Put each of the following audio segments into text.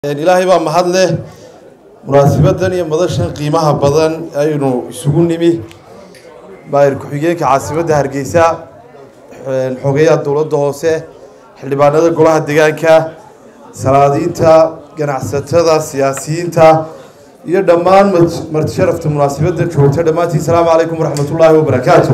ilaahay baa mahad leh munaasibadan iyo madashan qiimaha badan aynu isugu nimi maayir ku-xigeenka caasimadda hargeysa xogeyaha dowladda hoose xildhibaanada golaha deegaanka salaadiinta ganacsatada siyaasiyiinta iyo dhammaan marti sharafta munaasibadda joogta dhammaantiin salaamu calaykum waraxmatullaahi wabarakaatu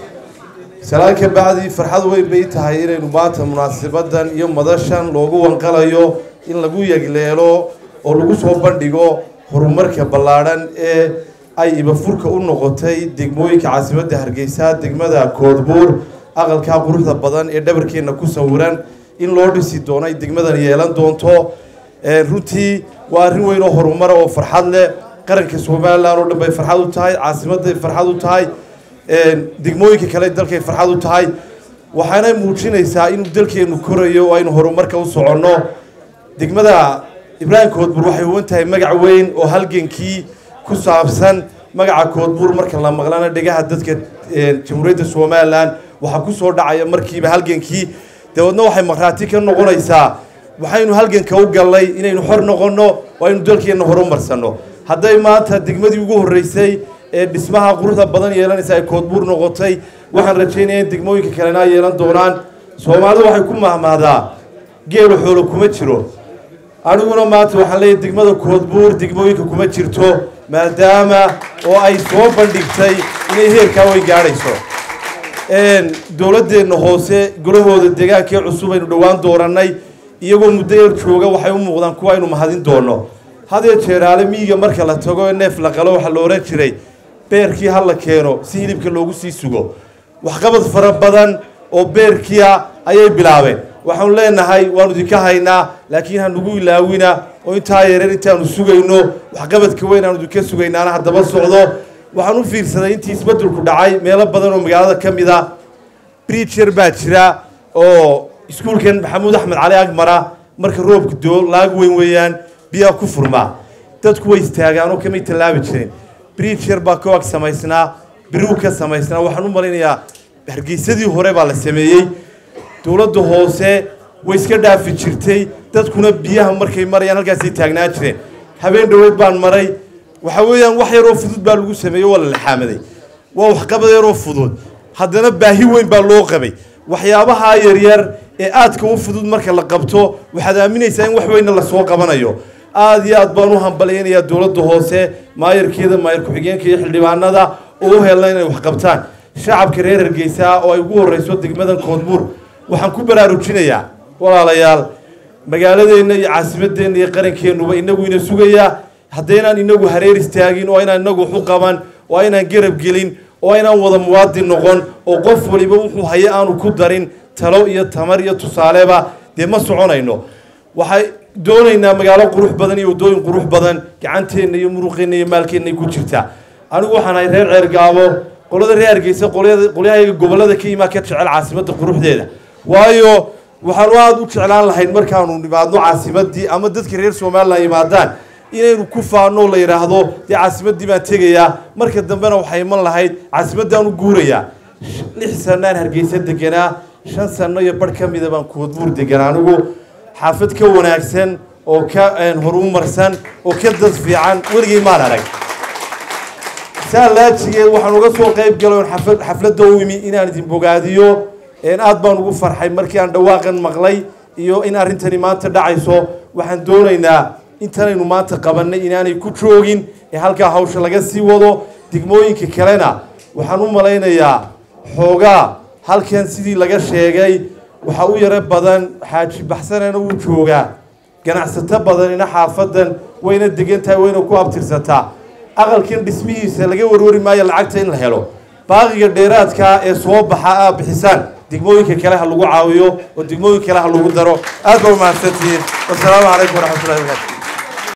salaan ka bacdi farxad weyn bay tahay inaynu maanta munaasibadan iyo madashan loogu wanqalayo in lagu yegleelo oo lagu soo bandhigo horumarka ballaadhan ee ay ibafurka u noqotay degmooyinka caasimadda hargeysa degmada koodbuur aqalkaa quruxda badan ee dhabarkeenna ku sawiran in loo dhisi doono ay degmadan yeelan doonto runtii waa arrin weyn oo horumara oo farxad leh qaranka somalilan oo dhan bay farxad u tahay caasimadday farxad u tahay degmooyinka kale dalkay farxad u tahay waxaana muujinaysaa inuu dalkeennu korayo oo aynu horumarka u soconno degmada ibraahim koodbuur waxay huwan tahay magac weyn oo halgankii ku saabsan magaca koodbuur marka la maqlana dhegaha dadka jamhuuriyadda somalilan waxaa ku soo dhacaya markiiba halgankii dabeedna waxay markhaati ka noqonaysaa waxaynu halganka u gallay inaynu xor noqonno oo aynu dalkeenna horumarsanno hadday maanta degmadii ugu horreysay ee dhismaha quruxda badan yeelanaysa ay koodbuur noqotay waxaan rajaynaya in degmooyinka kalena ay yeelan doonaan soomaalidu waxay ku mahmahdaa geelu xoolo kuma jiro aniguna maanta waxaan leeyahy degmada koodbuur degmooyinka kuma jirto maadaama oo ay soo bandhigtay inay heerkaa way gaadhayso dowladdeenna hoose golahooda deegaankee cusub aynu dhowaan doorannay iyagoo muddo yar jooga waxay u muuqdaan kuwa aynu mahadin doono hadee jeeraale miyiga marka la tago ee neef la qalo waxaa la ohan jiray beerkii ha la keeno si hilibka loogu sii sugo waxqabad fara badan oo beerkiia ayay bilaabeen waxaanu leenahay waanu idinka haynaa laakiin hanugu ilaawina oo intaa yareer intaanu sugayno waxqabadka weyn aanu idinka sugaynaana haddaba socdo waxaan u fiirsaday intii isbeddelku dhacay meelo badan oo magaalada ka mid a brijer baa jira oo iskuulkan maxamuud axmed cali agmara marka roobka doo laag weyn weeyaan biyaa ku furmaa dadku way istaagaan oo kamay tallaabi jirin brijer baa ka ag samaysnaa birigu ka samaysnaa waxaan u malaynayaa hargeysadii hore baa la sameeyey dowladda hoose way iska dhaafi jirtay dadkuna biyaha markay marayaan halkaasay taagnaan jireen habeen dhoweed baan maray waxa weeyaan wax yaroo fudud baa lagu sameeyey waa la laxaamaday waa waxqabad yaroo fudud haddana baahi weyn baa loo qabay waxyaabaha yaryar ee aadka u fudud marka la qabto waxaad aaminaysaa in wax weynna lasoo qabanayo aada iyo aad baan u hambalyaynayaa dowladda hoose maayarkeeda maayar ku-xigeenka iyo xildhibaanada oo u helna inay wax qabtaan shacabka reer hargeysa oo ay ugu horreyso degmadan koodbuur waxaan ku baraarujinayaa walaalayaal magaaladeenna iyo caasimadeenna iyo qarankeennuba inagu ina sugayaa haddaynaan inagu hareer istaagin oo aynaan inagu waxu qaban oo aynaan garab gelin oo aynaan wada muwaadin noqon oo qof waliba wuxuu haye aanu ku darin talo iyo tamar iyo tusaaleba dee ma soconayno waxay doonaynaa magaalo qurux badan iyo waddooyin qurux badan gacanteenna iyo muruqeenna iyo maalkeenna ku jirta anigu waxaan ahay reer ceergaabo qolada reer hargeysa qolyahayaga gobollada ka imaa ka jecel caasimadda quruxdeeda waayo waxaanu aada u jeclaan lahayn markaanu nimaadno caasimaddii ama dadka reer somalilan yimaadaan inaynu ku faano la yidhaahdo dee caasimaddii baan tegayaa marka dambena waxay iman lahayd caasimaddaan u guurayaa lix sanaan hargeysa deganaa shan sano iyo barh ka mida baan koodbuur deganaa anigu xaafad ka wanaagsan oo ka horumarsan oo ka dad fiican weligay maan arag saa laajigeed waxaan uga soo qayb galay oon xafladda u imi inaan idin bogaadiyo aad baan ugu farxay markii aan dhawaaqan maqlay iyo in arrintani maanta dhacayso waxaan doonaynaa intanaynu maanta qabannay inaanay ku joogin ee halkaa hawsha laga sii wado degmooyinka kalena waxaan u malaynayaa xoogaa halkan sidii laga sheegay waxaa u yaro badan xaaji baxsanana wuu joogaa ganacsato badanina xaafadan wayna degan tahay wayna ku abtirsataa aqalkan dhismihiisa laga warwari maayo lacagta in la helo baaqiga dheeraadkaa ee soo baxa aa bixisaan degmooyinka kale ha lagu caawiyo oo degmooyinka kale ha lagu daro aad baa umahadsantihiin wasalaamu calaykum waraxmatullahi wabarakatu